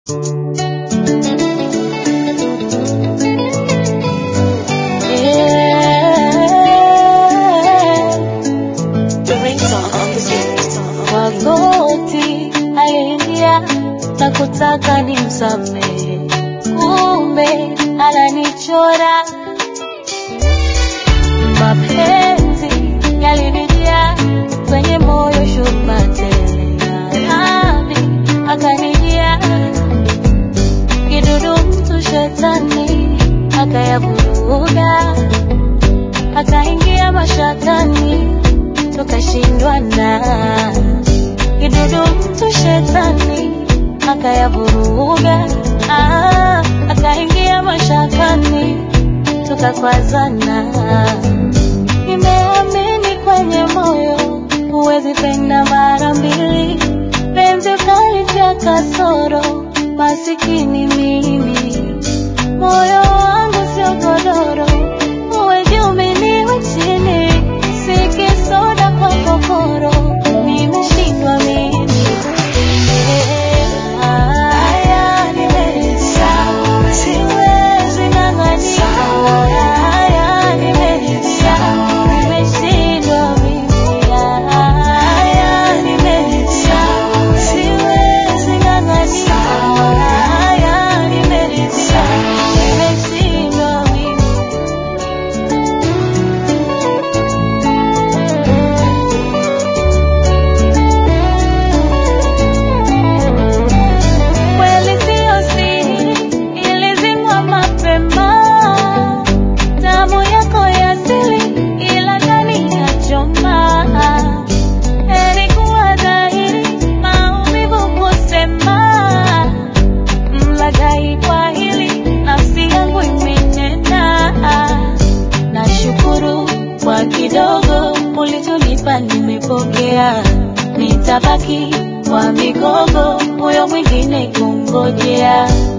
Magoti aliingia na kutaka nimsamehe, kumbe ananichora. Mapenzi yalinijaa kwenye moyo, shuma tele, nami akanijia kidudu, mtu shetani akayavuruga, akaingia mashakani, tukashindwana kidudu mtu shetani akayavuruga, ah, akaingia mashakani tukakwazana. Nimeamini kwenye moyo huwezi penda mara mbili, penzi ukalitia kasoro, masikini mimi, moyo wangu sio godoro, uwe juu mimi niwe chini, si kisoda kwa kokoro, nimeshindwa mimi. Haya nimeisha, siwezi ng'ang'ania. Haya nimeisha, nimeshindwa mimi. Haya nimeisha, siwezi ng'ang'ania. Haya nimeisha, nimeshindwa mimi. Kweli sio siri, ilizimwa mapema. Damu yako ya asili, ila ndani ya choma. Heri kuwa dhahiri, maumivu kusema. Mlaghai kwa hili, nafsi yangu imenena. Nashukuru kwa kidogo ulichonipa, nimepokea. Nitabaki kwa migogo, huyo mwingine kungojea.